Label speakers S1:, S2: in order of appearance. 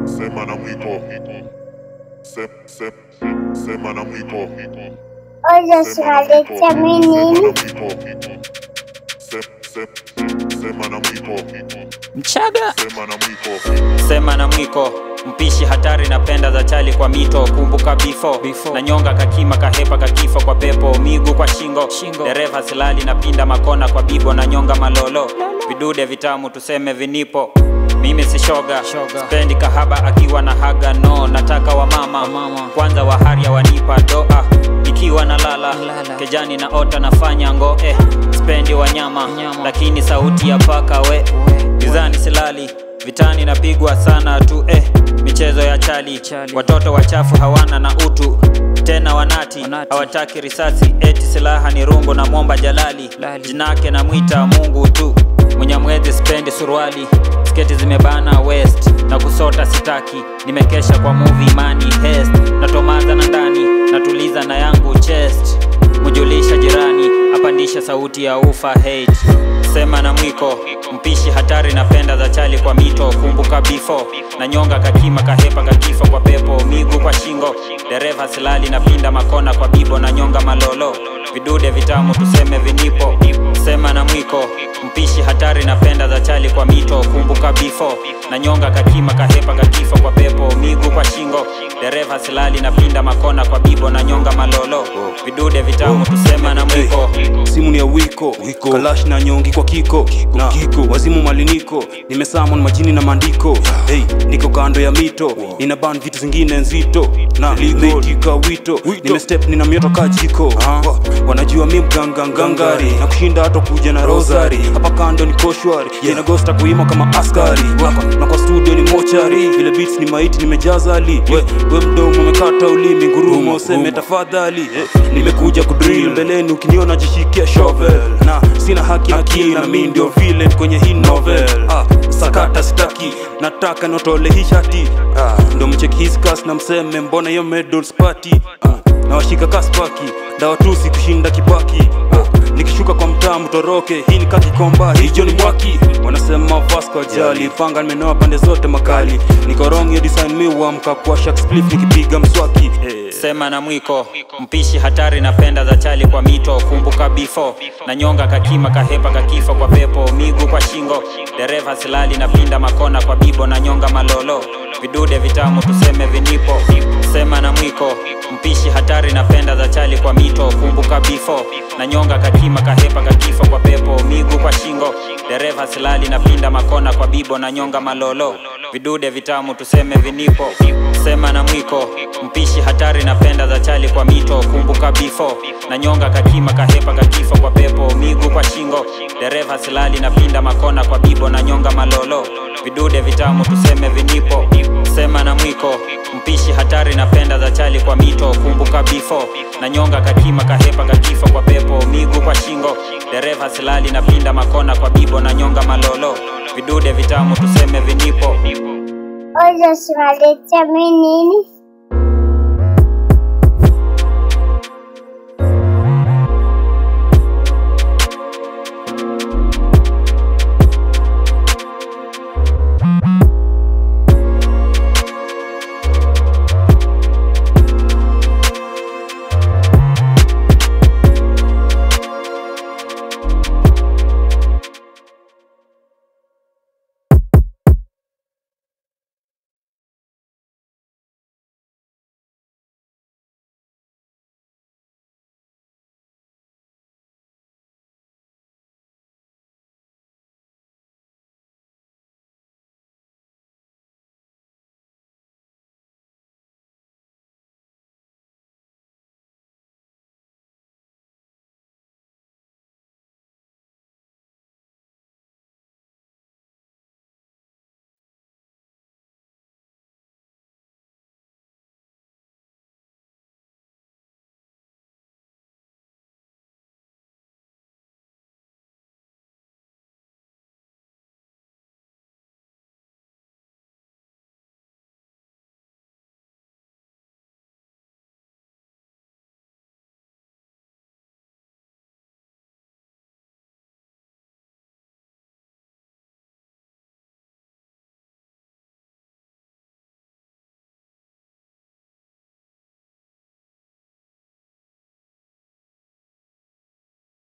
S1: Sema na mwiko. Se, se, sema na mwiko.
S2: Oja tunaletea mi nini?
S1: Se, se, sema na mwiko.
S3: Mchaga
S1: Sema na mwiko.
S3: sema na mwiko mpishi hatari na penda za chali kwa mito kumbuka bifo na nyonga kakima kahepa kakifa kwa pepo migu kwa shingo, shingo. dereva silali na pinda makona kwa bibo na nyonga malolo vidude vitamu tuseme vinipo mimi si shoga, spendi kahaba akiwa na haga no nataka wa mama, kwanza waharia wanipa doa ikiwa na lala, kejani na ota nafanya ngo eh. spendi wanyama lakini sauti ya paka we gizani silali vitani napigwa sana tu eh. michezo ya chali, watoto wachafu hawana na utu tena wanati, hawataki risasi eti silaha ni rungu na momba jalali jinake na mwita mungu tu mwenyamwezi spendi suruali sketi zimebana west na kusota sitaki nimekesha kwa movie mani hest natomaza na ndani natuliza na yangu chest mujulisha jirani apandisha sauti ya ufa hate sema na mwiko mpishi hatari na penda za chali kwa mito kumbuka bifo na nyonga kakima kahepa kakifa kwa pepo migu kwa shingo dereva silali na pinda makona kwa bibo na nyonga malolo vidude vitamu tuseme vinipo sema na mwiko mpishi hatari na penda za chali kwa mito kumbuka bifo na nyonga kakima kahepa kakifa kwa pepo migu kwa shingo dereva silali na pinda makona kwa bibo na nyonga malolo vidude vitamu tusema na mwiko
S4: simu ni ya wiko, kalash na nyongi kwa kiko, na kiko. wazimu maliniko nimesamon majini na maandiko hey, niko kando ya mito nina ban vitu zingine nzito na nimeitika wito nimestep nina mioto kajiko wanajua mi mganga ngangari na kushinda hata kuja na rosari hapa kando ni koshwari inagosta kuima kama askari na kwa, na kwa studio ni mochari vile beats ni maiti nimejaza ali we, we mdomo umekata ulimi ngurumo useme tafadhali eh, nimekuja kudrill mbeleni ukiniona jishikia shovel na sina haki akili na mi ndio villain kwenye hii novel ah, sakata sitaki nataka notole hii shati ah, ndo mcheki hiskas na mseme mbona hiyo medals party ah, na washika kaspaki ndawatusi kushinda kibaki ah, nikishuka kwa mtaa mtoroke hii ni kakikomba hijo ni mwaki wanasema vasco ajali panga nimenoa pande zote makali niko wrong hiyo design mi uamka kwa shak spliff nikipiga mswaki eh.
S3: sema na mwiko mpishi hatari na penda za chali kwa mito kumbuka bifo na nyonga kakima kahepa kakifa kwa pepo migu kwa shingo dereva silali na pinda makona kwa bibo na nyonga malolo vidude vitamu tuseme vinipo sema na mwiko mpishi hatari na penda za chali kwa mito kumbuka bifo na nyonga kakima kahepa kakifa kwa pepo migu kwa shingo dereva silali na pinda makona kwa bibo na nyonga malolo vidude vitamu tuseme vinipo sema na mwiko mpishi hatari na penda za chali kwa mito kumbuka bifo na nyonga kakima kahepa kakifa kwa pepo migu kwa shingo dereva silali na pinda makona kwa bibo na nyonga malolo vidude vitamu tuseme vinipo sema na mwiko mpishi hatari na penda za chali kwa mito kumbuka bifo na nyonga kakima kahepa kakifa kwa pepo migu kwa shingo dereva silali na pinda makona kwa bibo na nyonga malolo vidude vitamu tuseme vinipo
S2: Oja tunaletea mi nini?